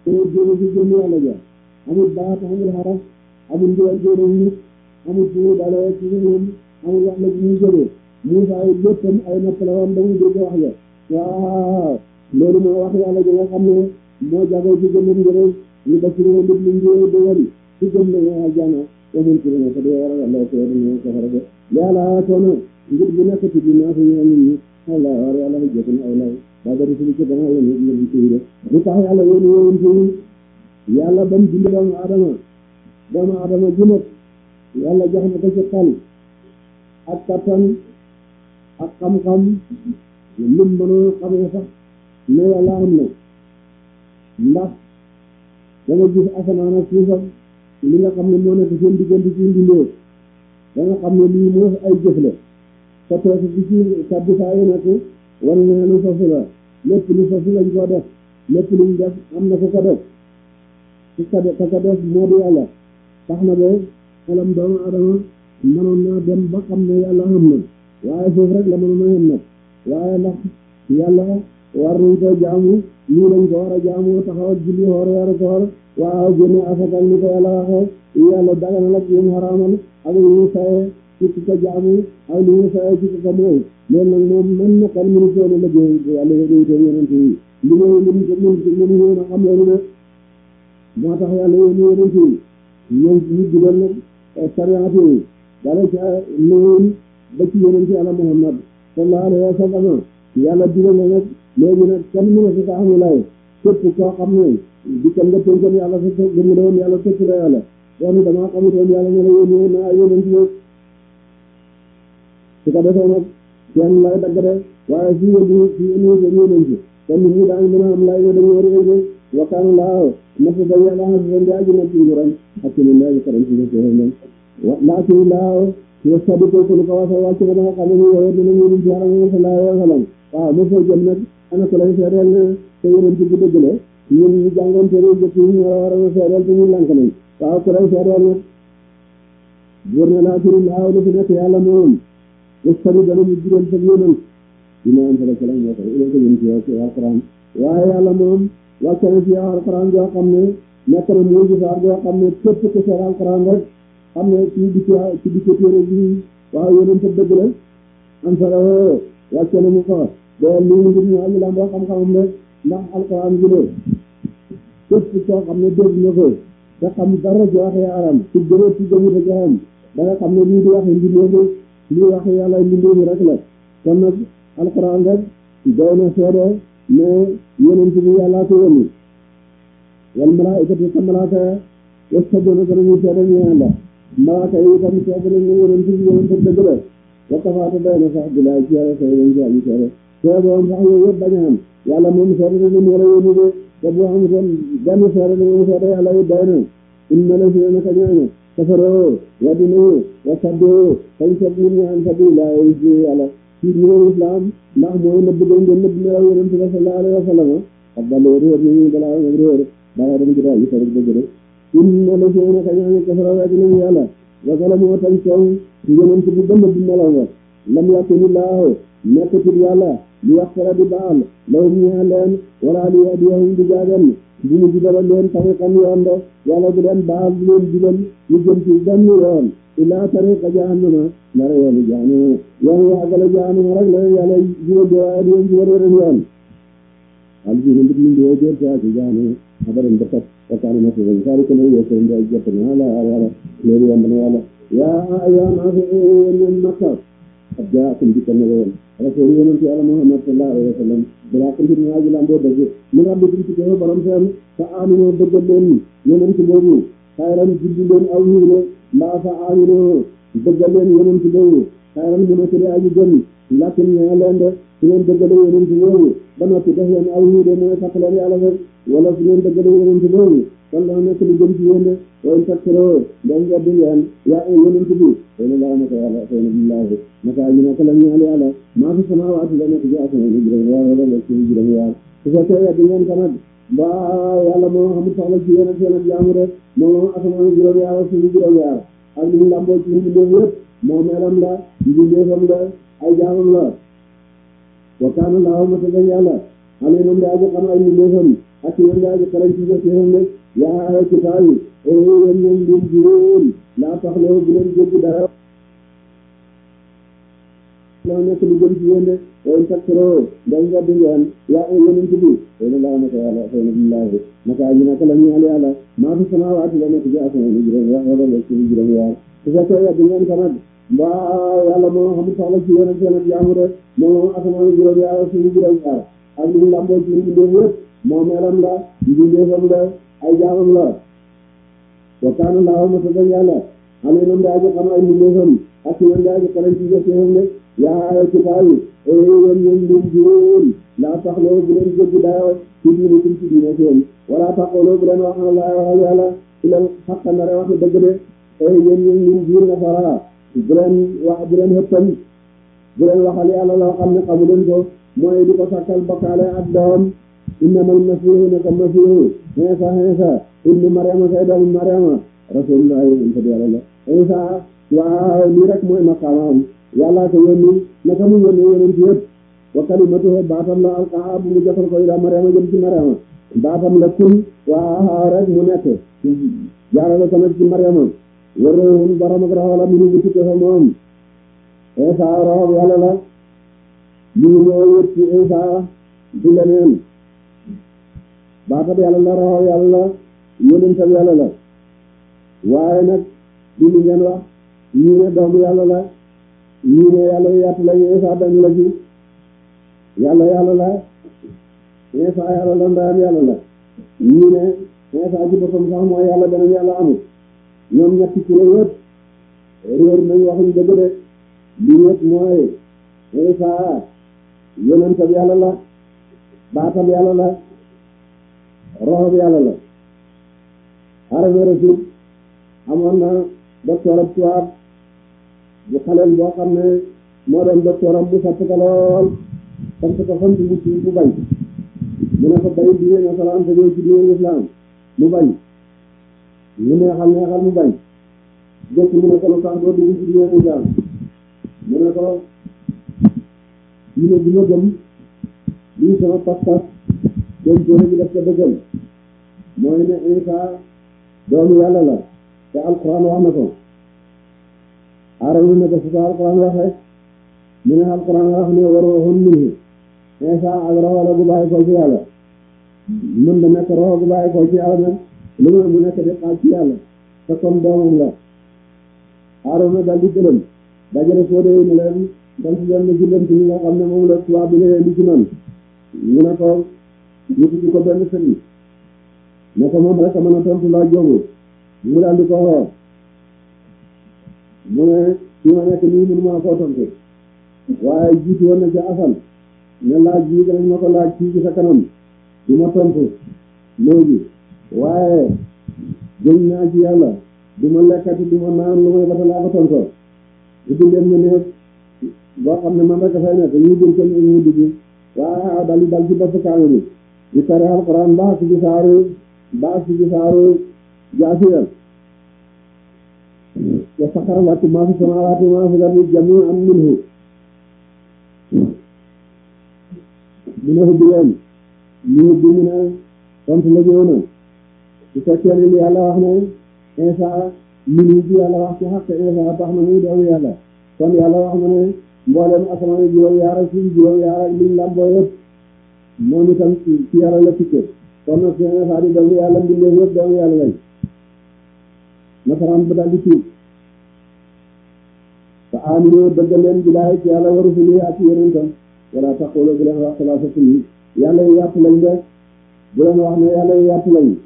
te jéem ci jëm yàlla ja amul baat amul xaraf amul ndigal jéem nit amul fu mu dalee ci ñoom amul wax la ñuy jógee Moussa yi léppam ay nopp la woon damuy dégg wax ja waaw loolu mooy wax yàlla ji nga xam ne moo jagoo ci gëmam njëriñ ñu ba ci réew mi ñu ngi dogal ci gëm la ñu àjjana te mun ci ne ko di war a yàlla ko ñu safara de yàlla toona ngir bu nekk ci dinaa fi ñu nit ñi Allah war yàlla ko jëkk ay lay ba bari ci ci dama la ñu ñu ci de lu tax yàlla yéen yéen ci yàlla bam bind doomu adama doomu adama ju nekk yàlla jox na ko ci xel ak kattan ak xam-xam lim mënoo xamee sax ne yàlla am na ndax da nga gis asamaan ak suufam li nga xam ne moo nekk seen diggante ci mbindee da nga xam ne lii moo ay jëf la te toog bi ci kaddu saa yi nekk war na lu fasu la lépp lu fasu lañ koo def lépp luñ def am na ku ko def ku ko def ka ko def moo di yàlla tax na ba xelam doomu adama mënoon naa dem ba xam ne yàlla xam na waaye foofu rek la mënoon a yem nag waaye ndax yàlla war nañ ko jaamu nii lañ ko war a jaamu taxawal julli xoor weeru koor waaw génne asakal ni ko yàlla waxee yàlla daganal ak yéen xaraamal ak lu ñu saye ci ko jaamu ak lu ñu saye ci ko mooy loolu nag moom mën na kan mënu soon a liggéey yàlla yéen itam yonent yi li ngay mën ko mën mënu yéen a xam loolu ne moo tax yàlla yéen yonent yi ñoom ñu digal nag sariyaat yi dara ca noon ba ci yonent yàlla Muhammad sallallahu alayhi wa sallam yàlla digal na nag léegi nag kenn mënu si tax mu lay képp koo xam ne di kan nga tënkoon yàlla sa gëm la woon yàlla tëkk la yàlla doon damaa xamutoon yàlla ne la yónni na ay yonent yi su ko defee nag kenn lay dagg de waaye si yónni si yónni sa yonent kon nit ñi daañu mën a am lay ne dañu war a yëngu wakkaan laaw nasa da yàlla xam sa ndi aji nag ci nguram ak ci min laaji karam ci sa ñoom laakin laaw wa sadiko ko ko wasa wàcc ba nga xam ne ñu yow dina ñu ci yàlla sallallahu alayhi wa sallam waaw mo foo jëm nag ana ko lay seedeel ne sa yonent bu dëgg la ñun ñu jàngoon te réew jëkk yi ñu war a war a seedeel te ñu lànk nañ waaw ku lay seedeel nag góor ne laa turi laaw lu fi nekk yàlla moom wastari dana ñu jural sa yonent dina am sala salam moo tax ila ko yëm ci yow ci alquran waaye yàlla moom wàcce na ci yow alquran joo xam ne nekk na mu gisaar joo xam ne képp ku seet alquran rek xam ne ci di ci di ko téere bi waaw yonent sa dëgg la am sala wàcce na mu ko doo lii ngir ñu aji lam boo xam-xamam rek ndax alquran bi de képp koo xam ne dégg nga ko te xam dara ci waxe aram ci gënee ci gëmu te joxam da nga xam ne lii di waxe mbindeefu lii waxe yàlla mbindeefu rek la kon nag alquran rek doy na seede ne yonent bi yàllaa ko yónni wal malaikatu sa malaaka yastaduna danañu seede ñu yàlla malaaka yi itam seede nañ ne yonent bi yonent dëgg la wa kafaata doy na sax bilaay ci yàlla seede nañ ci aji seede seede woon sax yooyu yëpp bañ a am yàlla moom seede na ni wala yónni de te bu amutoon benn seede na moom seede yàlla yi doy na inna la si naka ñooñu kafaroo weddi nañu wa saddoo fañ seet nit ñi an sabilillah ci yàlla ci ñëw islam ndax mooy nëbb gën ngeen nëbb melaw yonent bi sallallahu alayhi wa sallam ak baloo réer nañu balaa nag réer balaa dem ci daal yi rek dëgg rek inna la si naka ñooñu kafaroo weddi nañu yàlla wa zalamu tañ coow yonent bi ba nëbb melaw nga lam yakunillahu nekkatul yàlla li yaxtara di baal lawum ñaa leen wala li yahdiyahum di jaagan bu mu jubal leen tariqan yoon de yàlla du leen baal du leen jubal ñu jëm ci benn yoon illa tariqa jahannama nara yoonu jahannama yoon wu àggale jahannama rek la yàlla jubal de waaye du leen jubal weneen yoon al jina mbit min diwo jër saa ci jahannama xabaran dëkkat wakkaana na suufam saari ko lay yokk ndi ay jëpp na ala yàlla loolu yomb na yàlla yaa ayyuhan naas yéen makka qad jaakum dikkal na leen rasul yonent yàlla Muhammad sallallahu alayhi wa sallam balaa ko mbir ñaa ji lamboo dëgg mu nga rabbikum ci ko borom seen fa aminoo dëggal leen yonent boobu xayran juddi leen aw yiw ne mbaa fa aminoo dëggal leen yonent boobu xayran mu nekk di aji gën lakin ñaa leen de su ngeen dëggale yonent boobu ba noppi def leen aw yiw de mooy fàtt leen yàlla rek wala su ngeen dëggale yonent boobu kon dana nekk lu gën ci yéen de woon takkuroo ndem weddi ngeen yaa yonent bi xëy na laa naka yàlla xëy na billaahi naka ñu nekk la ñaal yàlla maa fi samaawaati la nekk ci asamaan yi juróom yaar wala la ci juróom yaar su fekkee weddi ngeen ko nag ba yàlla moo xamul soxla ci yéen ak seen ak jaamu de moo asamaan yi juróom yaar suñu juróom yaar ak li ñu lamboo ci mbindeef yëpp moo melam la mbindeefam la ay jaamam la wa kaana laahu ma tëgg yàlla aliman daa ji xam ay mbindeefam ak yéen yaa ngi xarañ ci jëf yéen rek yaa ay kitaab yi yéen ñoom ngeen juróom laa tax loo bu leen jéggi dara loo nekk lu gën ci yéen de yéen takkuroo ndax ngedd ngeen yaa ay yonent bi yéen laa naka yàlla xëy na billaahi naka aji naka la ñeel yàlla maa fi samaawaati la nekk ci asamaan yi juróom yaa wala nekk ci juróom yaa su fekkee yedd ngeen ko nag mbaa yàlla moo xamul soxla ci yéen ak seen ak jaamu de moo asamaan yi juróom yaa suñu juróom yaa ak lu mu lamboo ci mbindeef yëpp moo melam la mbindeefam la ay jaamam la wa kaana laahu ma tëdd yàlla aliman daa ji xam ay mbindeefam ak yéen daa ji xarañ ci jëf yéen de yaa ay kitaab yi yéen ñoom ñoom juróom laa tax loo bu leen jéggi dayoo ci diine ci ci diine seen wala taxawloo bu leen wax na laa waxal yàlla ci leen xaqa ndare wax dëgg de yéen ñoom ñoom jiir na fara bu leen wax bu leen xëppal bu leen waxal yàlla loo xam ne xamu leen ko mooy di ko sakkal bokkaale ak doom innamal masiihu naka masiihu Iisa Iisa ibnu Mariama say doomu Mariama rasulullah yonent bi yàlla la Iisa waaw lii rek mooy maqaamaam yàlla ko yónni naka mu yónni yonent yëpp wa kalimatuhu baatam la alqaha bu mu jotal ko ila Mariama jëm ci Mariama baatam la kun waaw rek mu nekk jaarale ko nag ci Mariama wërëhun borom ak raxo la minu bu tukke fa moom Iisa roxob yàlla la li ñu ñëw yëpp ci Iisa du leneen baatab yàlla la roxob yàlla la yonentam yàlla la waaye nag li ñu ngeen wax ñii ne doomu yàlla la ñii ne yàlla yaatu la Iisa dañ la ci yàlla yàlla la Iisa yàlla la ndayam yàlla la ñii ne Iisa ci boppam sax mooy yàlla beneen yàlla amul ñoom ñetti kuréel yëpp réer nañ waxuñ dëgg de li yëpp mooy Iisa yonentam yàlla la baatam yàlla la roxob yàlla la Haruna Rashid amoon na docteur ab tubaab bu xaleel boo xam ne moo doon docteur am bu satt ko lool sant ko sant bu ci bu bañ mu ne ko bay diine nasaraan te ñëw ci diine islam mu bañ mu neexal neexal mu bañ jëkk mu ne ko lu tax doo dugg ci diine islam mu ne ko diine bi ma gëm lii sama pas-pas doon téere bi def ko dëggal mooy ne Isa doomu yàlla la te alquran wax na ko aarawu ne ko su ko alquran waxee mu ne alquran wax ne wa ruuhun minhu Isa ak roxo la gu bàyyi ko ci yàlla mën da nekk roxo gu bàyyi ko ci yàlla nag lu mu mu nekk di xaaj ci yàlla te comme doomam la aarawu dal di gëlëm dajale foo dee ne leen sant leen na julleen ci ñi nga xam ne moom la tubaab bi leen di ci man ñu ne ko ñu tuddi ko benn sëriñ ne ko moom rek a mën a tontu laa jógu mu daal di ko xool mu ne fi ma nekk nii mënu maa koo tontu waaye jiitu woon na ca asal ne laaj bii danañ ma ko laaj fii ci sa kanam du ma tontu léegi waaye gëñ naa ci yàlla du ma lekkati du ma naan lu may bata laa ko tontoo uddi leen ma ne boo xam ne man rek fay nekk ñu dul ko ñu dugg waaw dal di dal ci bopp kaame bi di tare alquran baax ci saaru baax ci saaru jaasiya wa saxara lakum maa fi samaawaati wa maa fi l-ardi jamii'an minhu mu ne hubbi leen ñu hubbi mu ne tontu la ñëw na su fekkee ne li yàlla wax ne Isa minhu bi yàlla wax ci xaq Isa tax na muy doomu yàlla kon yàlla wax na ne mboolem asamaan yi juróom yaar ak suuf juróom yaar ak liñ lamboo yëpp moom itam ci yàlla la tukke kon nag seen Isa di doomu yàlla mbindeef yëpp doomu yàlla lañ nasaraan ba daal di tuub fa aminu dëggal leen bilaay ci yàlla wa rusuli ak yonentam wala taqulu bu leen wax salaasatu yi yàlla yi yàpp lañ de bu leen wax ne yàlla yi yàpp lañ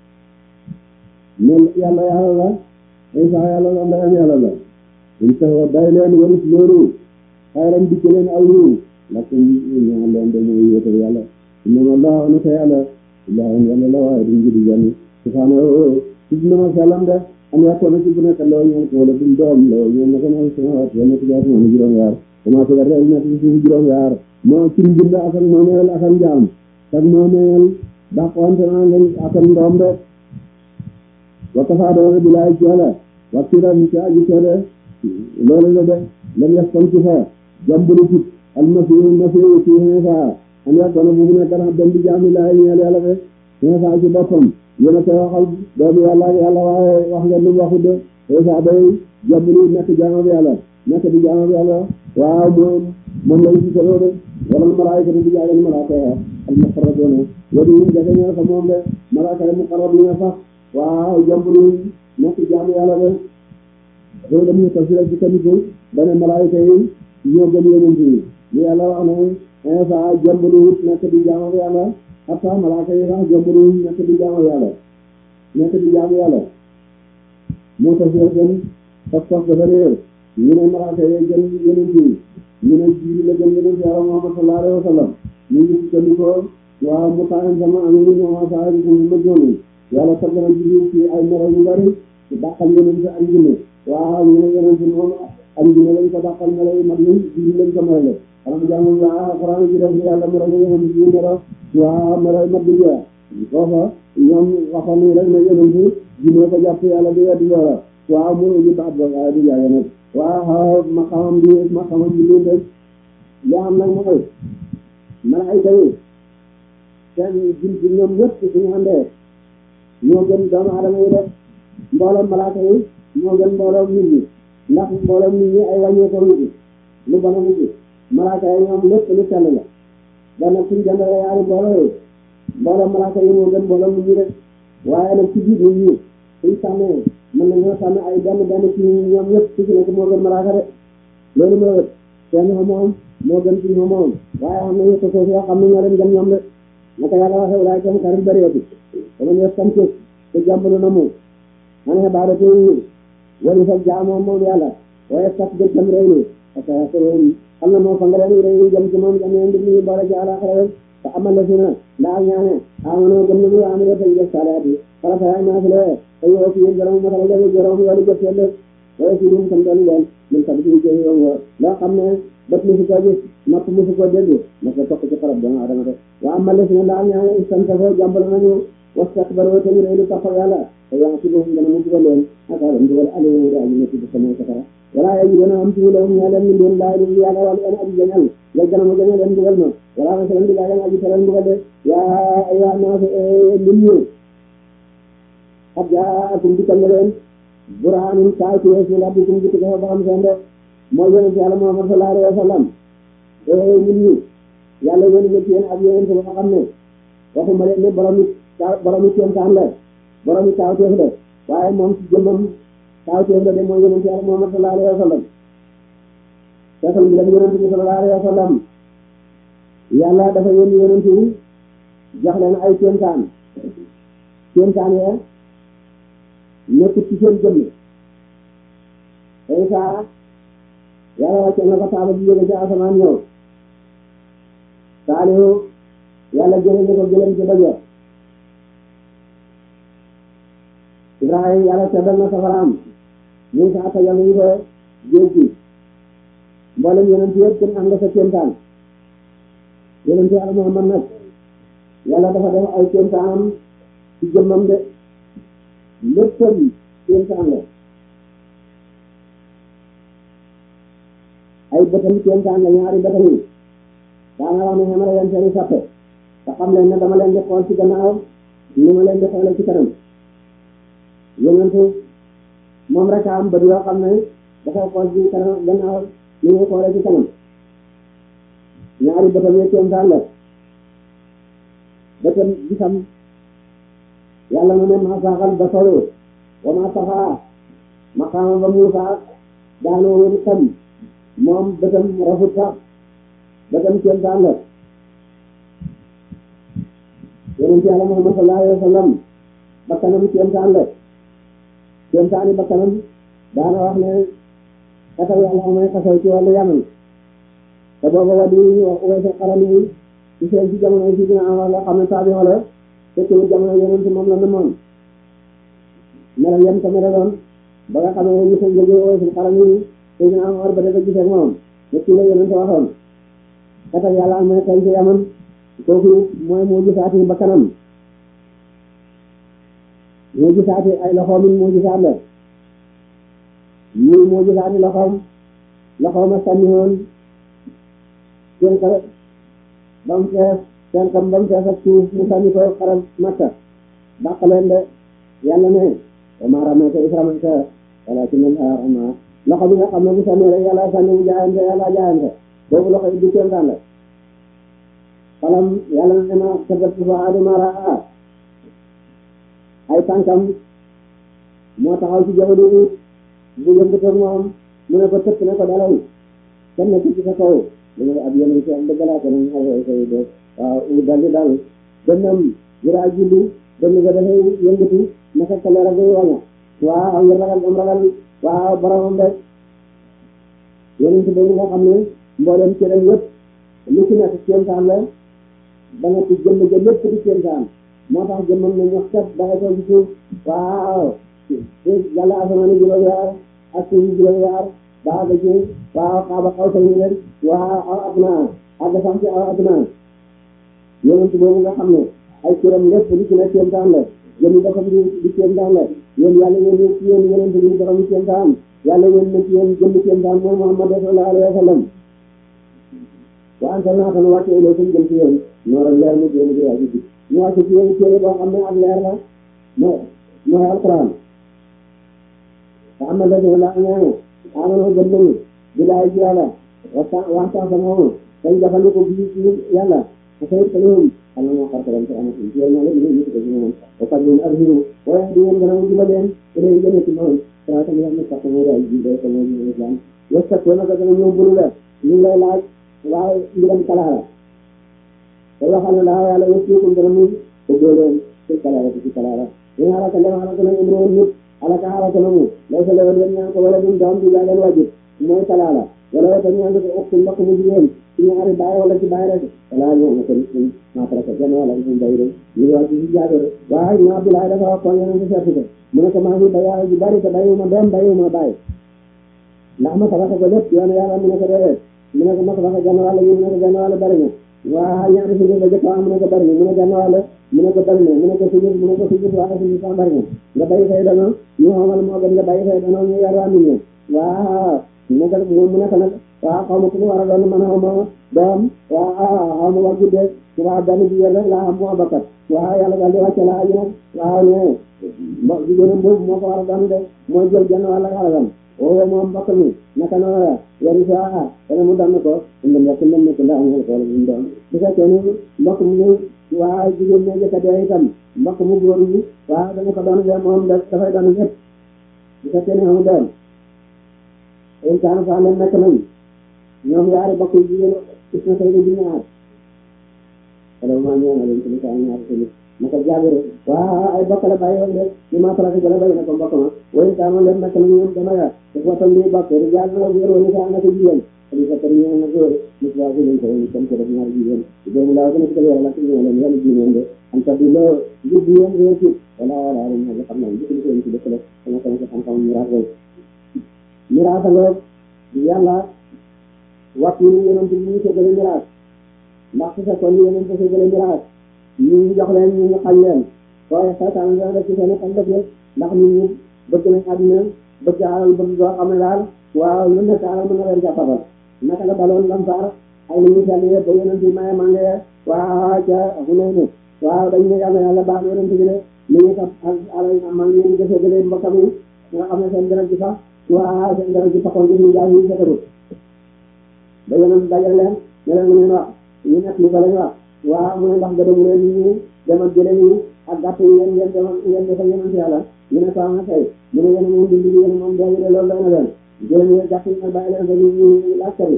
ne yàlla yàlla la Isa yàlla la ndeyam yàlla la in taxaw day leen warus loolu xayran dikk leen aw yiw lakum ñaan leen de mooy wéetal yàlla innama laa naka yàlla ilaahun yàlla la waaye duñ judi janni subhaanahu tudd na ma sellam de am yàkkoona ci bu nekk loo ñeen ko wala duñ doom loo ñeen naka ma samawaat ya nekk jaas moom juróom yaar comment que rek nekk ci suuf juróom yaar moo ci mbind ak ak moomeel ak ak njaam ak moomeel dàqwante naa nga ak ak ndoom de wa kafaa doona bilaay ci yàlla wakkiran ci aji seede loolu la de lam yastan ci fa jambulu ci almasihu masihu ci Iisa an yakuna bu mu nekk na dem di jaami laay ñeel yàlla de Isa ci boppam yéen a koy waxal doomu yàlla ak yàlla waaye wax ngeen lu mu waxut de Isa day jàmbur nekk jaamam yàlla nekk di jaamam yàlla waaw moom moom lañ ci solo de wala malaayika di jaagal malaaka ya al muqarrabuuna wadi yi jafe ñoo ko moom de malaaka yi muqarrabuuna sax waaw jàmbur nekk jaamu yàlla de loolu dañu tafsir ci kaniku dane malaayika yi ñoo gën yonent yi li yàlla wax ne Isa jàmbur nekk di jaamam yàlla hatta malaaka yi sax jàmbur nekk di jaamu yàlla nekk di jaamu yàlla moo tafsir seen pas-pas dafa réer ñu ne malaaka yi gën yonent yi ñu ne jiiri la gën yonent yàlla Muhammad sallallahu alayhi wa sallam ñu ngi sukkandikoo waaw mu taan sama amee ñoo saa yi ko ma jooni yàlla tagg na jiiri ci ay melo yu bari dàqal yonent ak jinne waaw ñu ne yonent moom ak jinne lañ ko dàqal melo yu mag yi jiiri lañ ko melale xanaa jaamu waa Alxuraan ji def yàlla melo yu yonent yi melo waaw melo yu mag bi jeex foofa ñoom waxoon nañ rek ne yonent jinne ko jàpp yàlla di weddi loola waaw mu ñu baat ba waaye du jaage nag waaw maqamam bi maqamam bi lii rek li am nag mooy malaayika yi seen jin ci ñoom ñëpp suñu àndee ñoo gën doomu adama yi def mbooloom malaaka yi ñoo gën mbooloom nit ñi ndax mbooloom nit ñi ay wàññeekoo ngi ci lu bon a ngi ci malaaka yi ñoom lépp lu sell la ba nag suñu jëndee yaari mbooloo yi mbooloom malaaka yi moo gën mbooloom nit ñi rek waaye nag ci biir nit ñi suñ sàmmee mën nañoo sàmm ay benn benn ci ñoom ñëpp ku ci nekk moo gën malaaka de loolu moo wët seen moom moo gën ci moom waaye xam nañu ko suuf yoo xam ne ñoo leen gën ñoom de naka yàlla waxee walaay kam karim bëreeti dama ñëw sam ci te jàmbalu na mu man xibaada te wali sa jaamoo moom yàlla waaye sax de tam rëy ni parce que soroon xam na moo fa nga leen rëy jëm ci moom jam leen di ñu boole ci àlaxira te amal la si na ndaa ñaane amanoo gëm nañu amee tay def salaat yi farata yaay naafile te yow ci yéen borom matal leen borom yoolu jëf seen def waaye si dum tam doon leen min sabi ci ci yow loo xam ne bët musu ko gis nopp musu ko dégg na ko topp ci xarab doomu adama de wa amal la si na ndaa ñaane istantafo jàmbal nañu wastakbaru te ñu réylu toppal yàlla te yaa ci boobu dana mu dugal leen ak alam dugal alimu da aji nekk ci sama safara wala yaji dana am ci lahum ñaa leen min doon laay lu yàlla wala en aji jañal yal gana mu jañal leen dugal ma wala ma salan digaa leen aji teral dugal de yaa ayyuha naas lim ñu qad jaakum dikkal na leen burhanun kaay ci wees min rabbikum jikko ko ba xam seen de mooy yonent yàlla Muhammad sallallahu alayhi wa sallam lim ñu yàlla yónni na ci yéen ak yonent ba nga xam ne waxuma leen ne borom it borom it seen taan la borom it kaawteef la waaye moom ci jëmmam kaawteef la de mooy yonent yàlla Muhammad sallallahu alayhi wa sallam feesal bi dem yonent bi sallallahu alayhi wa sallam yàlla dafa yónni yonent yi jox leen ay kéemtaan kéemtaan ya nekkut ci seen jëmm tey saa yàlla wàcce na ko saaba bi jóge ci asamaan ñëw saalihu yàlla jëlee na ko jëleen ci dëgg Ibrahima yàlla seddal na safaraam Muusaa tajal nañu ko géej gi mboolem yonent yëpp kenn am nga sa kéemtaan yonent yàlla Muhammad nag yàlla dafa def ay kéemtaanam ci jëmmam de léppam kéemtaan la ay bëtam kéemtaan la ñaari bëtam yi daana wax ne xamara leen seeni sappe te xam leen ne dama leen di xool ci gannaaw ni ma leen di xoolee ci kanam yonentu moom rek a am bët yoo xam ne dafay xool ci kanam gannaaw ni muy xoolee ci kanam ñaari bëtam yi kéemtaan la bëtam gisam yàlla na ne maa saaxal basaru wa maa taxaa maqaama ba Muusaa daanoo woon xam moom bëtam rafut sax bëtam kéemtaan la yonent yàlla Muhammad sallallahu alayhi wa sallam bakkanam kéemtaan la kéemtaani bakkanam daana wax ne xasaw yàlla amay xasaw ci wàllu yaman te booba wadi ñu wax Uways Qarani ci seen ci jamono si dina am wax nga xam ne taabi wala fekkewul jamono yonent moom la namoon melal yem ko melaloon ba nga xam ne ñu sa jóge Uways Qarani te dina am war ba dafa gisee moom ñett la yonent waxoon xasaw yàlla amay xeeñ ci yaman kooku mooy moo gisaati bakkanam moo gisaati ay loxoom it moo gisaat la ñii moo gisaati loxoom loxoom a sànni woon seen ko ba mu fees seen xam ba mu fees ak suuf mu sànni ko xaram makka dàq leen de yàlla ne wa maa ramayta iz ramayta walaakinna Allaaha ramaa loxo bi nga xam ne bu sànni rek yàlla sànni mu jaayante yàlla jaayante boobu loxo yi du kéemtaan la xalam yàlla ne ma kabat fuaadu maa raa ay tànkam moo taxaw ci jaww ji bu yëngatoon moom mu ne ko tëpp ne ko dalal kenn nekk ci sa kaw mu ne ab yeneen ci am dëgg laa ko nañ xaw koy def waaw mu daldi dal dënnam jëraa julli dënn ga dafay yëngatu naka ka leer a ngay waña waaw ngir ragal am ragal waaw boromam rek yeneen ci boobu nga xam ne mboolem cëram yëpp lu ci nekk kéemtaan la ba nga ci jëmm ja lépp di kéemtaan moo tax jëmmam ne ñox kat da nga ko ci suuf waaw yàlla asamaan juróom yaar ak suuf juróom yaar baa ga ci waaw xaaba xaw sañu leen waaw aw adnaa àgg sax ci aw adnaa yonent boobu nga xam ne ay cëram lépp li ci ne kéemtaan la jëmi dafa di di kéemtaan la yéen yàlla yéen ci yéen yonent bi borom kéemtaan yàlla yéen na ci yéen jëmmi kéemtaan mooy Muhammad sallallahu alayhi wa sallam wa anzalnaa tan wàcce ilaykum jëm ci yéen nooral leer mu jéem di waji bi ñu wàcce ci yéen téere boo xam ne ak leer la mooy mooy alquran te am na dañu la ñaane amano gëm nañu bilaay ci yàlla waxta waxta sa moomu dañ jëfandiku bi ci yàlla te sayit kañoom xam na moo xartalam ci amatul ci yéen ñaale ñu ñu ko ci moom wa fat ñun arhiru waaye di ngeen gën a jubal leen te day jëme ci moom salaata mi am sax mo day ji day ko mo ñu islam yesta ko na gën a ñëw bulu la ñu lay laaj waaye mbiram kalaala te waxal na daa yàlla yëpp dana mu bëggee leen ci kalaala ci kalaala ñu xaraka dem xaraka na imro nit alaka xaraka na mu lay sa lewen leen ñaan ko wala dum doom di jaagen wajib mooy kalaala wala wata ñaan ko uktu mbokk mu jigéen ci ñaari baay wala ci baay rek wala ñoo na ko nit ñi maa taraka genn wala ñu bay rek ñu wax ci jaagere waaye ñu Abdoulaye dafa wax ko ñaan ko seetu ko mu ne ko maa ngi bayaara ju bari te bayuma doom bayuma baay ndax ma tabaxa ko lépp yoon yàlla mu ne ko déedéet mu ne ko ma tabaxa genn wàll ñu mu ne ko genn wàll bari na waa ñaari sujud la jëkk am mu ne ko bari na mu ne genn wàll mu ne ko bari na mu ne ko sujud mu ne ko sujud waaye sujud sax bari na nga bàyyi say dono ñu xamal moo gën nga bàyyi say dono ñu yar waa nit ñi waa mu ne ko mu ne ko nag waa xaw ma ku mu war a doon man xaw ma doom waa xaw ma war guddee waa benn jigéen rek laa xam moo bakkat waa yàlla daal di wàcce laa ji nag waaw ne mbo jigéenam boobu moo ko war a doon de mooy jël genn wàll xalalam oo moom mbokk mi naka noonu la yari si ah dana mu dann ko ndem yàq ndem nekk ndax amul ko wala mu doon bu fekkee ni mbokk mu waa jigéen ñi jëkk a dee itam mbokk mu góor ñi waa dana ko doon de moom dafay doon ñëpp bu fekkee ni amul doon in kaana fa leen nekk nañ ñoom yaari mbokk yu jigéen gis na tey di ñaar wala maa ñaanal leen ci li saa ñaar tamit naka jaabire waa ay bokk la bàyyi woon de ñu maa farata jëla bàyyi na ko mbokk ma way kaano leen nekk nañ ñoom dama ya te foo tam lii bokk rijaal na góor wala saa naka jigéen ali fa tar ñaan na góor nit waa ko leen ko ni tam ko def ñaari jigéen doomu laa ko nekk ko yàlla ci ñaan leen yàlla jigéen de am ta bi loo jub yéen réer ci wala wala ñu nga xam naa jikko ko ci dëkk la sama sama ko xam xam miraas rek miraas nga yàlla waxtu ni yonent bi ñu ko gële miraas ndax su fekkoon ni yonent ko gële miraas ñu jox leen ñu ñu xañ leen waaye saytaan dana def ci seen xel def ndax nit ñi bëgg nañ àdduna bëgg alal bëgg goo xam ne daal waaw lu nekk alal mën na leen jàppabal naka la baloon lamsaar ay li ñu sell yëpp ba yonent bi maye mànge waaw ca Hunayn waaw dañ ne yàlla yàlla baax yonent bi de li ñu sax ak alal mànge yi ñu defee gëlee mbokkam yi nga xam ne seen dara ji sax waaw seen dara ji taxoon gis ñu jaay ñu setarut ba yonent dajal leen ne leen mu ngeen wax ñu nekk li ko lañ wax waaw mu ne ndax gëdëmu leen ñu demal jëlee ñu ak gàtt yi ngeen ngeen demal ngeen defal yonent yàlla ñu ne ko am na tey mu ne yéen moom dund yéen moom dee de loolu doy na leen jëlee ñu gàtt yi nag bàyyi leen fa ñu ñu laaj kër yi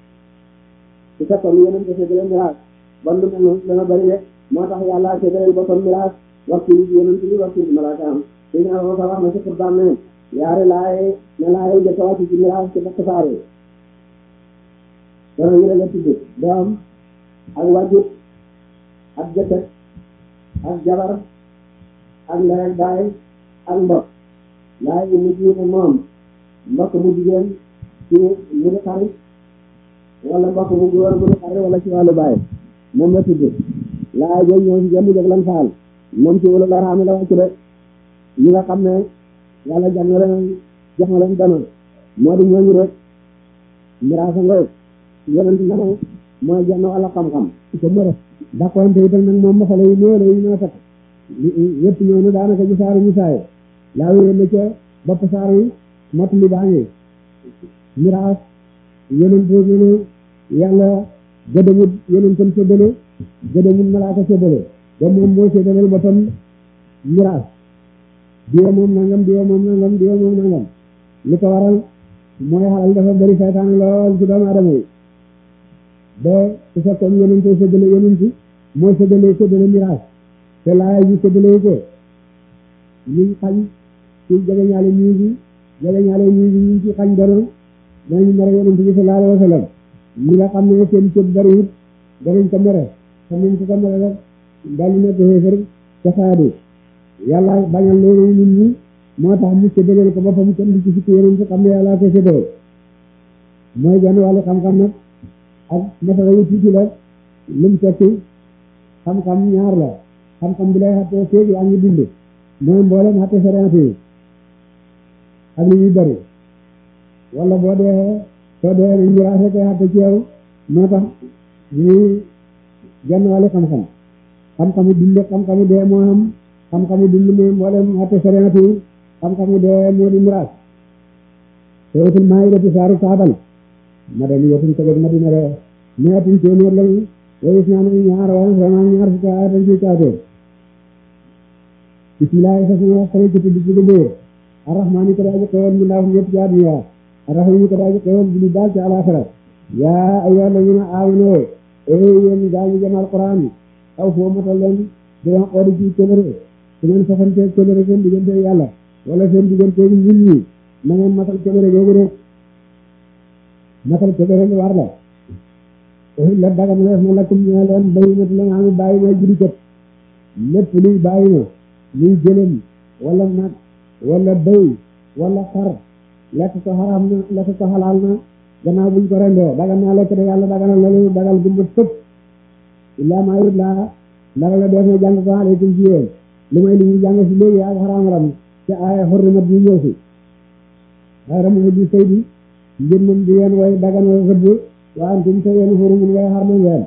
su fekkoon yonent dafa gëlee miraas bon lu mel noonu dana bëri de moo tax yàlla séddaleel boppam miraas waxtu yi yonent bi waxtu bi malaaka am suy naa ko wax na ci xutbaam ne yaari laaye ne laaye njëkk a wàcc ci miraas ci bakk saare dana ñu la tudd doom ak wàjjut ak jëkkër ak jabar ak ndey ak baay ak mbokk laay yi mu jiite moom mbokk mu jigéen ci mu di xarit wala mbokk mu góor mu di xarit wala ci wàllu baay moom la tudd laay jooju ñoo ci jënd lan faal moom ci wala la raame la wàcc de ñi nga xam ne yàlla jàng na leen jox na leen dana moo di ñooñu rek miraasa ngoog yonent na ne mooy jenn wala xam-xam te mërë dàqoonte itam nag moom masala yi néew la yi ñoo takk yëpp ñëw na daanaka ci saaru ñu saaye laa wéyal na ca bopp saar yi mott li baa ngi miraas yonent ñu ne yàlla gëdamut yonentam séddale gëdamut malaaka séddale ba moom moo séddaleel boppam miraas diwa moom nangam diwa moom nangam diwa moom nangam li ko waral mooy xalal dafa bëri saytaane lool ci doomu adama yi ba su fekkoon yonent séddale yonent moo séddale séddale miraas te laaya ji séddale ko ñu xañ ci jegeñaale ñii bi jegeñaale ñii bi ñu ci xañ dono danañ mere yonent bi sallallahu alayhi wa sallam ñi nga xam ne seen cëb bëri it danañ ko mere te nañ ko ko mere rek daal di nekk xéefar ca saadu yàlla bañal loolu nit ñi moo tax mu séddaleel ko boppam kenn du ci fukki yonent xam ne yàlla ko séddale mooy genn wàllu xam-xam nag ak masala yu tuuti la lim tekki xam-xam ñaar la xam-xam bi lay xattee féegi ak ngi dund mooy mboolem xatte sariat yi ak li ñuy bëri wala boo dee soo dee nañ miraas rek xatte ci yow moo tax ñuy genn wàllu xam-xam xam-xamu dund xam-xamu dee moo xam xam-xamu dund mooy mboolem xatte sariat yi xam-xamu dee moo di miraas suratul maa'idati saaru kaabal madaniyatun ko jóg madina re meetin téeméer lañu wayis naa nañu ñaar waaye vraiment ñaar fukki aaya dañ ciy kaatee bismillaahi sa suma xare ci tudd ci dëndee arrahmaani ko daaji xewal mu ndaaf ñëpp ci àdduna arrahimi ko daaji xewal bi ñu daal ci alaxira yaa ayyuhal lazina aamanu ee yéen gaañu jëm alquran aw foo matal leen di leen xooli ci kóllëre su ngeen fasante kóllëre seen diggante yàlla wala seen diggante nit ñi na ngeen matal kóllëre googu rek matal kóllëre lu war la la dagam leef na lakkum ñaa leen bayi mat la nga xam ne bàyyi ma judi kat lépp luy bàyyi ma luy gëlëm wala nag wala bëy wala xar lekk ko xaraam na lekk ko xalaal na gannaaw buñ ko rendee dagan naa lekk de yàlla daganal na lu dagal gumba sëpp illaa maa yut laa ndara la def na jàng ko aleykum ci yéen lu may li ñu jàng si léegi ak xaraam-ram ci aaya xurrimat ñu ñëw si xayra mu di sëy bi ngir moom di yéen way daganal rëbb waa antum te yéen xurumun way xarma ngeen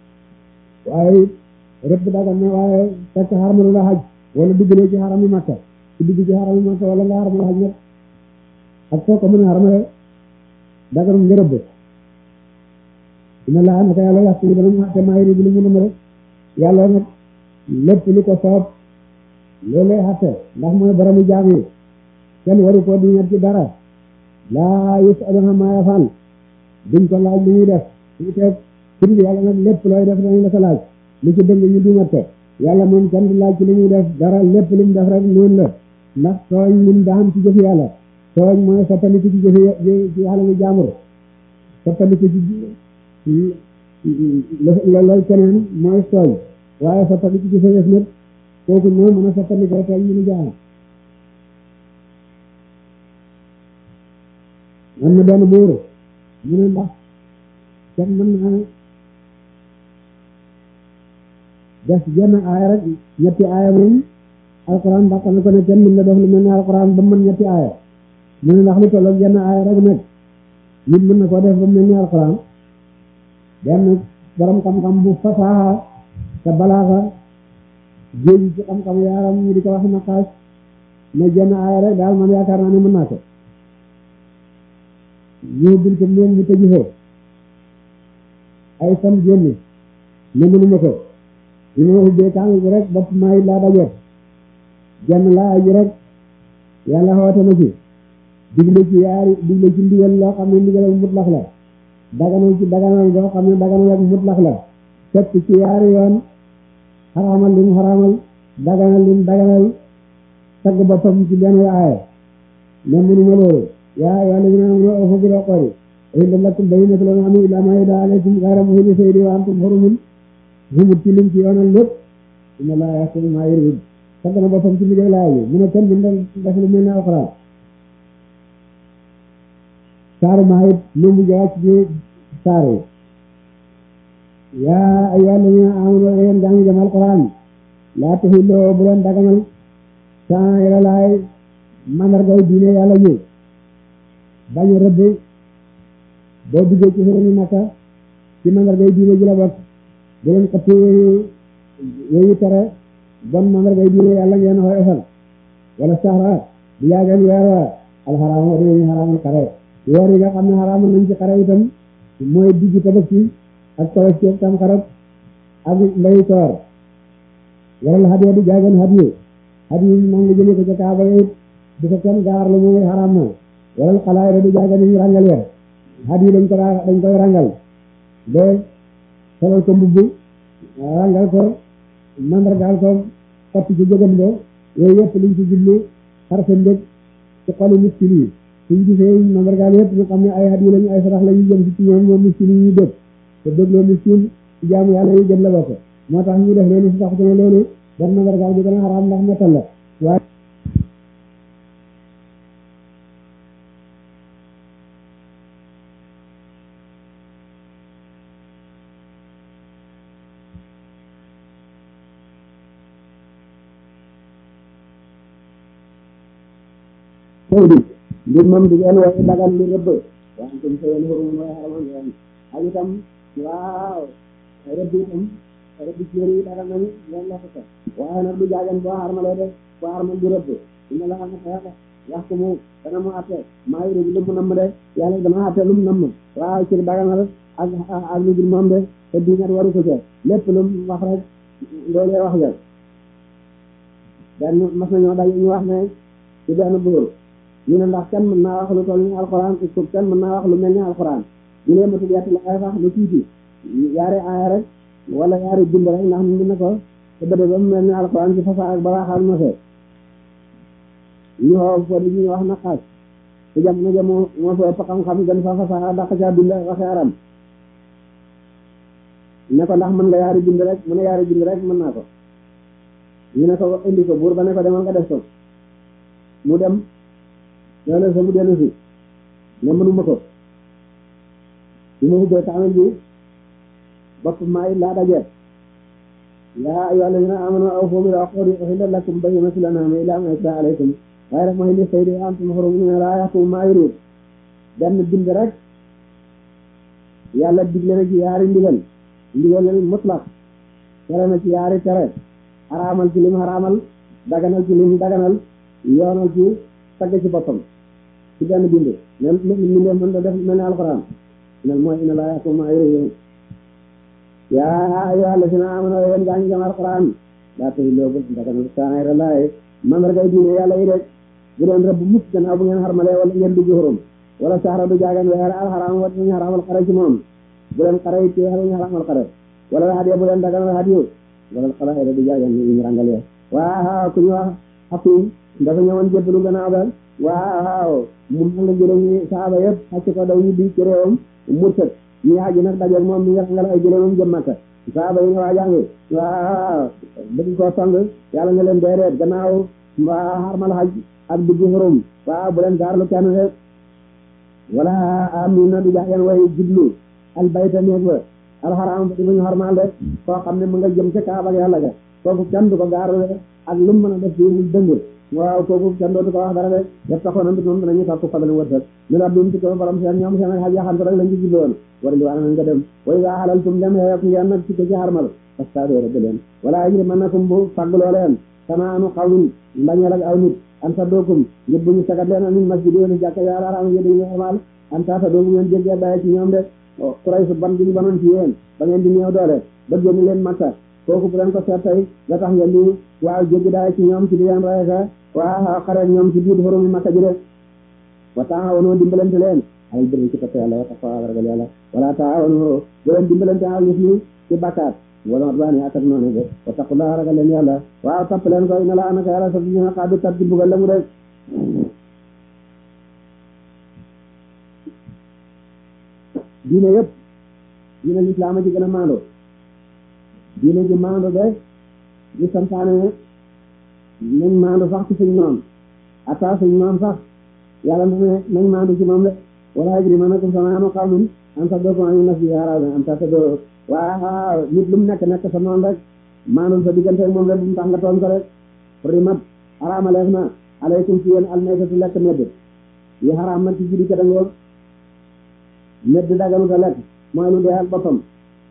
waaye rëbb dagan na waaye fekk xarmalu la xaj wala dugg ci xaram yi makka ci dugg ci xaram yi makka wala nga xarmal xaj nag ak soo ko mën a xarmale daganum nga rëbb dina laa naka yàlla yàq ni dana mu xatte maayiri bi lu mu nama rek yàlla nag lépp lu ko soob loolu lay xatte ndax mooy boromu jaam yi kenn waru koo diñat ci dara laa yusalu ammaa yafal duñ ko laaj lu ñuy def suñu teeg suri bi yàlla nag lépp looy def dañu la ko laaj lu ci dëng ñu dimat ko yàlla moom kenn du laaj ci lu muy def dara lépp lu mu def rek noonu la ndax tooñ mun daa am ci jëfi yàlla tooñ mooy soppaliku ci jëfi ci yàlla mu jaamur soppaliku ci loolu keneen mooy tooñ waaye soppaliku ci sa yëf nag kooku moo mën a soppaliku rek tooñ mënu jaam am na benn buur mu ne ndax kenn mën naa def jenn aaya rek ñetti aaya moom alquran dàq na ko ne kenn mën na def lu mel ne alquran ba mën ñetti aaya mu ne ndax lu tolloog jenn aaya rek nag nit mën na koo def ba mel ni alquran benn borom xam-xam bu fasaaxa te balaaxa géej ci xam-xam yaaram ñu di ko wax naqaas ne jenn aaya rek daal man yaakaar naa ne mën naa ko ñu bil ko leen mu tëju foofu ay fan génn ne mënuma ko bi ma ubbee kaamil bi rek bopp maay laa dajeet jenn laa ji rek yàlla xoote na ci digle ci yaari digle ci ndigal loo xam ne ndigal mutlax la daganal ci daganal boo xam ne daganal ak mutlax la fekk ci yaari yoon xaraamal lim xaraamal daganal lim daganal tagg boppam ci benn aaya ne mënuma loolu yaa yàlla ñu naan ma oofu bil uqudi uhilla lakum bayyinatu l an'aami illaa maa yutla alaykum ghayra muhilli saydi wa antum hurumun humut ci lim ci yoonal lépp inna llaaha yahkumu maa yurid tagg na boppam ci liggéey laa yi mu ne kenn mën def lu mel ne alxuraan saaru maa it lu mu wàcc ci saar yi yaa ayyuhaa llaziina aamanuu yéen gaa ngi jëm alxuraan laa tuhilluu bu leen daganal sha'aa'ira llaahi mandargay diine yàlla ji bañ a rëbb boo duggee ci xurumi Makka ci mandargay diine ji la bokk bu leen xëpp yooyu yooyu tere bon mandargay diine yàlla ngeen xoyofal wala saxra du yaagan weer wa alxaraam wa dañuy xaraamal xare weer yi nga xam ne xaraamal nañ ci xare itam mooy digg tabaski ak tabaski ak tam xarat ak mbay koor waral hadiya du jaagan hadiyu hadiyu maa ngi jëlee ko ca kaaba yi du ko kenn gaar la mooy xaraam na waral xalaay du jaagan yi rangal ya hadiyu dañ ko dañ koy rangal ba solal ko mbubb rangal ko mandargaal ko xotti ci jógam ba yooyu yëpp liñ ci jublu xar sa ndëg ci xolu miskin yi suñ gisee mandargaal yëpp ñu xam ne ay hadiyu lañu ay sarax la ñu jëm ci ñoom ñoom miskin yi ñu dëg te dégloo miskin ci jaamu yàlla yi gën la bokk moo tax ñu def loolu si tax ne loolu ban mandargaal bi gën a xaraam ndax mettal la waaye sëy bi mbir moom di ngeen wooye dagan lu rëbb waaye tam sëyeen xurum mooy xaramal ngeen ak itam waaw rëbb itam rëbb ci yëri yi dagan nañu ngeen lekk ko waaye nag du jaagan boo xarmalee def boo xarmal du rëbb dina la xam ne yàlla wax ko mu dana mu atte maa ngi lu mu namm de yàlla dana atte lu mu namm waaw ci daganal ak ak lu dul moom de te diingat waru ko ca lépp lu mu wax rek loolee wax ja benn mas nañoo daje ñu wax ne ci benn buur ñu ne ndax kenn mën naa wax lu toll ni alxuraan ko kenn mën naa wax lu mel ni alxuraan ñu ne matul yett la ay wax lu tuuti yaari aaya rek wala yaari bind rek ndax mu ne ko te bëde ba mu mel ni alxuraan ci fasaa ak balaa xam nose ñu xoo fo di ñu wax naqaas ci jamono ja moo moo fa ëpp xam-xam gën fa fasaa daq caa bind waxe aram ne ko ndax mën nga yaari bind rek mu ne yaari bind rek mën naa ko ñu ne ko indi ko buur ba ne ko demal nga def ko mu dem loolu sa mu dellu si ne mënuma ko bi ma ubbee kaamil bi bopp maay laa daje yaa ayyuha alladina amanu awfu bil uqudi uhilla lakum bayyinatul an'ami illa ma yutla alaykum ghayra muhilli saydi wa antum hurumun la yahkum ma yurid benn bind rek yàlla digle na ci yaari ndigal ndigal mutlaq tere na ci yaari tere xaraamal ci lim xaraamal daganal ci lim daganal yoonal ci tagg ci boppam ci benn bind même mi def mën da def mel ne alxuraan nel mooy ina laa yaxkum maa yurid yaa ayyuha alladina amanu yéen gaa ñi gëm alxuraan daa taxi loo bët daganal saayra laay mandargay diine yàlla yi rek bu leen rëbb mukk gannaaw bu ngeen xarmalee wala ngeen dugg xurum wala saxra du jaagan weer alxaraam wa ñu xaraamal xare ci moom bu leen xare ci weer ñu xaraamal xare wala hadiya bu leen daganal hadiyu wala xalaayra du jaagan ñu rangal ya waaw ku ñu wax xafiim dafa ñëwoon jébbalu gannaaw ba waaw mu nga jëlee ñi saaba yëpp xacc ko daw ñu bi ci réewam murtat ñu aji nag dajeeg moom mi nga rangal ay jëleemam jëm Makka saaba yi nga waa jàngi waaw bëgg koo song yàlla nga leen déedéet gannaaw waa xarmal xaj ak dugg xurum waaw bu leen gaarlu kenn rek wala amina du jaagen way jublu al bayta néeg ba alxaraam ba di bu ñu xarmal de koo xam ne mu nga jëm ca kaaba ak yàlla ga kooku kenn du ko gaarlu de ak lu mu mën a def ci mu dëng waaw kooku kenn dootu ko wax dara de def taxoon na moom danañu topp fadal wërsëg ñu la dum ci ko borom seen ñoom seen xaj yaxantu rek lañ ci jubloon war li waana nga dem way waa xalal tum dem xeek ngeen nag ci ko ci xarmal fastaadoo rek leen wala ajri mën nakum bu faggloo leen sanaanu xawlin mbañeel ak aw nit an sa dookum ngir bu ñu sagat leen anin masjid yoonu jàkka yàlla araam yi dañu xarmal an ta sa doomu ngeen jéggee bàyyi ci ñoom de kuray su ban bi ñu banoon ci yéen ba ngeen di néew doole ba génn leen makka kooku bu leen ko seet tey la tax ngeen di waaw jéggi daay ci ñoom ci di leen rayeka waaw xare ñoom ci biir xorumi makka ji de wa taawanu dimbalante leen alal birri ci topp yàlla wa taqwa ragal yàlla wala taawanu bu leen dimbalante alal ismi ci bakkaat wala udwaani ak ak noonu de wa taqullaha ragal leen yàlla waaw topp leen ko ina la anaka yàlla sa dina xaadu tat di bugal la mu rek diine yëpp diine lislaam a ci gën a maando diine ji maando de ñu santaane nañ maandu sax ci suñ noom ata suñ noom sax yàlla na ne nañ maandu ci moom de wala yajrimannakum shana'aanu qawmin an saddakum an al-masjidil haraam an ta'tadu waaw nit lu mu nekk nekk sa noon rek maandul sa diggante moom rek bu mu tax nga tooñ ko rek rimat xaraamaleef na alaykum ci yéen almaytatu lekk medd yi xaraam na ci judi ka dangoog medd daganuta lekk mooy lu dee ak boppam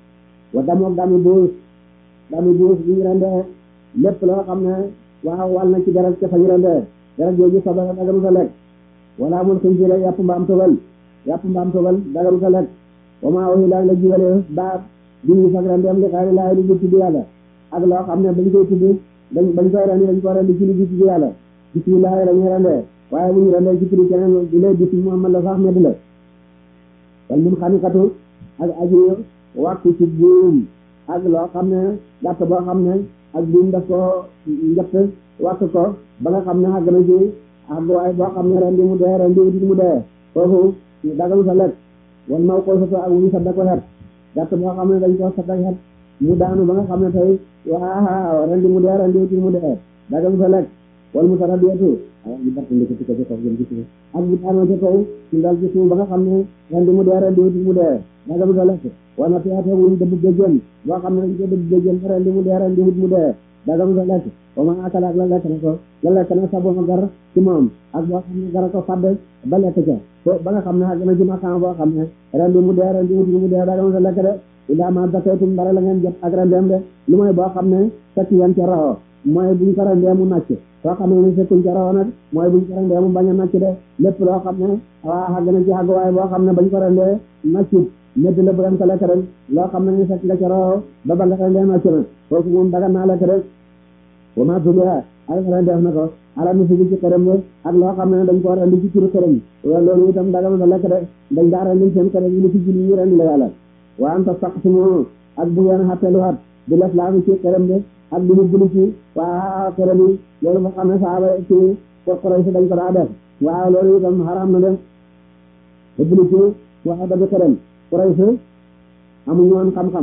wa damoog dami buus dami buus bu ñu rendee lépp loo xam ne waaw wal na ci deret ca fa ñu rendee deret jooju sobe la dagaru sa lekk wala mun suñ jëlee yàpp mbaam tobal yàpp mbaam tobal dagaru sa lekk wa maa waxi laa la jiwalee baat di ñu fag rendeem li xayri laay di tudd yàlla ak loo xam ne bañ koy tudd dañ bañ koy rendi dañ ko rendi ci li di tudd yàlla bismillah la ñuy rendee waaye bu ñu rendee ci turu keneen di lay bis Muhammad la sax medd la wal mun xanikatu ak aji wàkku ci buum ak loo xam ne gàtt boo xam ne ak buum daf ko njëtt wàkk ko ba nga xam ne àgg na ci ak waaye boo xam ne rendi mu dee rendi wutit mu dee foofu dagalu sa lekk wal maw ko soto ak wuñu sadda ko xet gàtt boo xam ne dañ ko sadda xet mu daanu ba nga xam ne tey waaw rendi mu dee rendi wutit mu dee dagalu sa lekk wal mu sara dietu a ñu barta ndikati ko ci kaw jëm ci suuf ak bu daanoo ci kaw ñu dal ci suuf ba nga xam ne rendi mu dee rendi wutit mu dee dagalu sa lekk wana teate wuñ dëbb géjjén boo xam ne dañ ko dëbb géjjén ba rendi mu dee rendi wut mu dee dagalu sa lekk wa ma akala ak la lekk na ko la lekk na sa boma gar ci moom ak boo xam ne gara ko fàdd ba lekk ca fo ba nga xam ne àgg na ci maqaam boo xam ne rendi mu dee rendi wut mu dee dagalu sa lekk de ila ma dakaytum dara la ngeen jot ak rendeem de lu mooy boo xam ne fekk yan ca rawoo mooy buñ ko rendee mu nàcc soo xam ne fekkuñ ca rawoo nag mooy buñ ko rendee mu bañ a nàcc de lépp loo xam ne waa àgg na ci àgg waaye boo xam ne bañ ko rendee nàccut medd la bu dem ko lekk rek loo xam ne ni fekk nga ca rawoo ba ba nga rendee nàcc na foofu moom daga naa lekk rek wa ma tubiha ay rendeef na ko ala nu sugi ci këram de ak loo xam ne dañ ko rendi ci turu këram loolu itam daga na lekk de dañ daa rendi seen këram yi ni ci julli yi rendi la yàlla wa anta saqsimu ak bu ngeen xattelu xat di def laa ci këram de ak di hubbulu ci waa këram yi loolu nga xam ne saaba ci Quraysh dañ ko daa def waaw loolu itam xaraam na de hubbulu ci waa dabi këram Quraysh amuñu woon xam-xam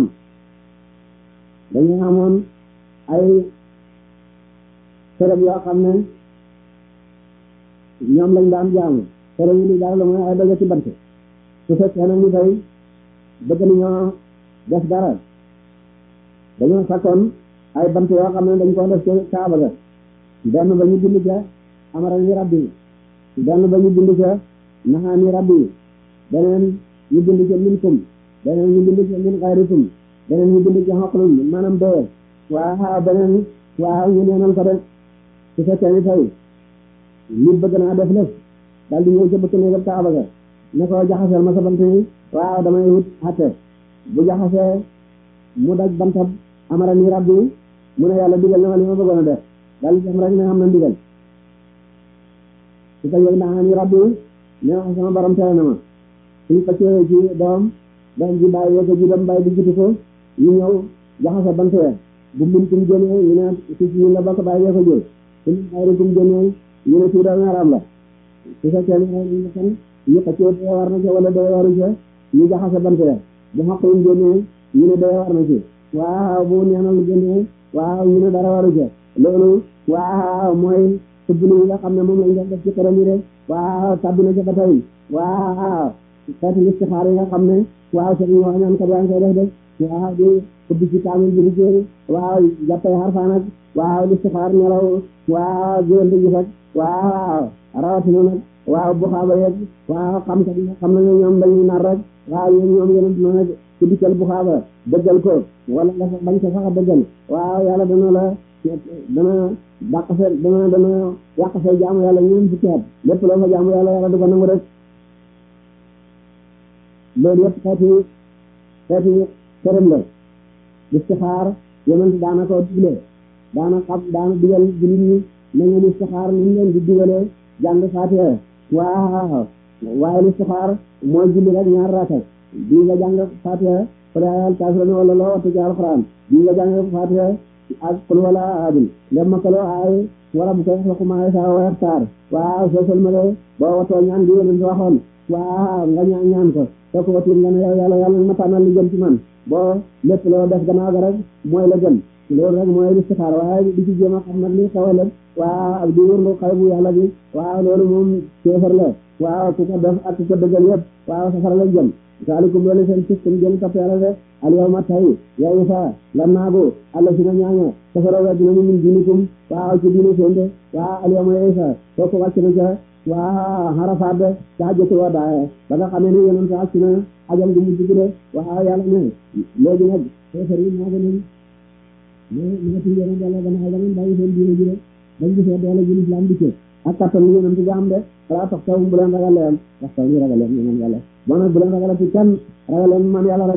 dañu amoon ay këram yoo xam ne ñoom lañ daan jaamu këram yi li daal la mooy ay daga ci bant su fekkee nag ni tey bëgg nañoo def dara dañoo sakkoon ay bant yoo xam ne dañ ko def ci kaaba ga benn ba ñu bind ca amara ni rabbi benn ba ñu bind ca naxaani rabbi beneen ñu bind ca minkum beneen ñu bind ca min xayrikum beneen ñu bind ca xoqlum maanaam doye waaw beneen waaw ñu neenal ko rek su fekkee ni tey nit bëgg naa def lëf daal di ñëw ca bëkk néegam kaaba ga ne ko jaxaseel ma sa bant yi waaw damay wut xatte bu jaxasee mu daj bantab amara ni rabbi mu ne yàlla digal na ma li ma bëggoon a def daal di dem rek ne xam na ndigal su ko yëg naa ni rabbi ne wax sama borom tere na ma suñ ko cëwee ci doom doom ji bàyyi ko ji dem bàyyi di jiitu ko ñu ñëw jaxase bant ya bu mintum génnee ñu ne si si la bokk bàyyi ko jël su ñu xayrikum génnee ñu ne tuuda ngaram la su fekkee ne ñu kan ñu ko cëwee dee war na ca wala dee waru ca ñu jaxase bant ya bu xaqum génnee ñu ne dee war na ci waaw bu neenal génnee waaw ñu ne dara waru ca loolu waaw mooy tëbblu yi nga xam ne moom lañ doon def ci këram yi de waaw tabbi na ca ba tey waaw xeeti istixaar yi nga xam ne waaw seen ñoo ñaan kat yaa ngi koy def de waaw di tëbb ci kaamil bi di jéeri waaw jàppay xarfaan ak waaw istixaar nelaw waaw géwél di gis ak waaw rawatina nag waaw bu xaaba yeeg waaw xam kat yi nga xam ne ñoom dañuy nar rek waaw yéen ñoom yéen dina nag ci dikkal bu xaaba dëggal ko wala nga bañ ko sax a dëggal waaw yàlla dana la dana dàq sa dana dana yàq say jaamu yàlla ñeen fukki at lépp loo fa jaamu yàlla yàlla du ko nangu rek loolu yëpp xeeti xeeti këram la istixaar yonent daana ko digle daana xam daana digal jullit ñi na ngeen istixaar ni leen di digalee jàng faatiha waaw waaye istixaar mooy julli rek ñaar rakat bii nga jàng faatiha fala ayal kaafiruun wala loo wattu ci alxuraan bii nga jàng faatiha ak qul wala ahadun lem makaloo aay wara bu koy waxu maa saa wa yaxtaar waaw soo sëlmale boo watoo ñaan bi yonent waxoon waaw nga ñaan ñaan ko soo ko watul nga ne yow yàlla yàlla ma tànnal li gën ci man boo lépp loo def gannaaw ga rek mooy la gën loolu rek mooy listixaar waaye di ci jéem a xam nag li xewale waaw ak di wërngu xay bu yàlla bi waaw loolu moom kéefar la waaw ku ko def ak ku ko dëggal yëpp waaw safara la jëm saalikum loolu seen système gën topp yàlla de al yawma tay yow sa lan naagu alla si na ñaaña safara wa dinañu min diinikum waaw ci diine seen de waaw al yawma yow sa kooku wàcc na ca waa Arafat de caa jëkk wa daaye ba nga xamee ne yonent ak si na ajal gu mujj gi de waaw yàlla ne léegi nag xeefar yi maa gën a mais mais ci yonent yàlla gannaaw ba ngeen bàyyi seen diine ji de bañ gisee doole ji lislaam dikkee ak kattan li yonent bi am de xalaa tax taw bu leen ragal leen tax taw ñu ragal leen ñeneen yàlla bon nag bu leen ragalati kenn ragal leen man yàlla rek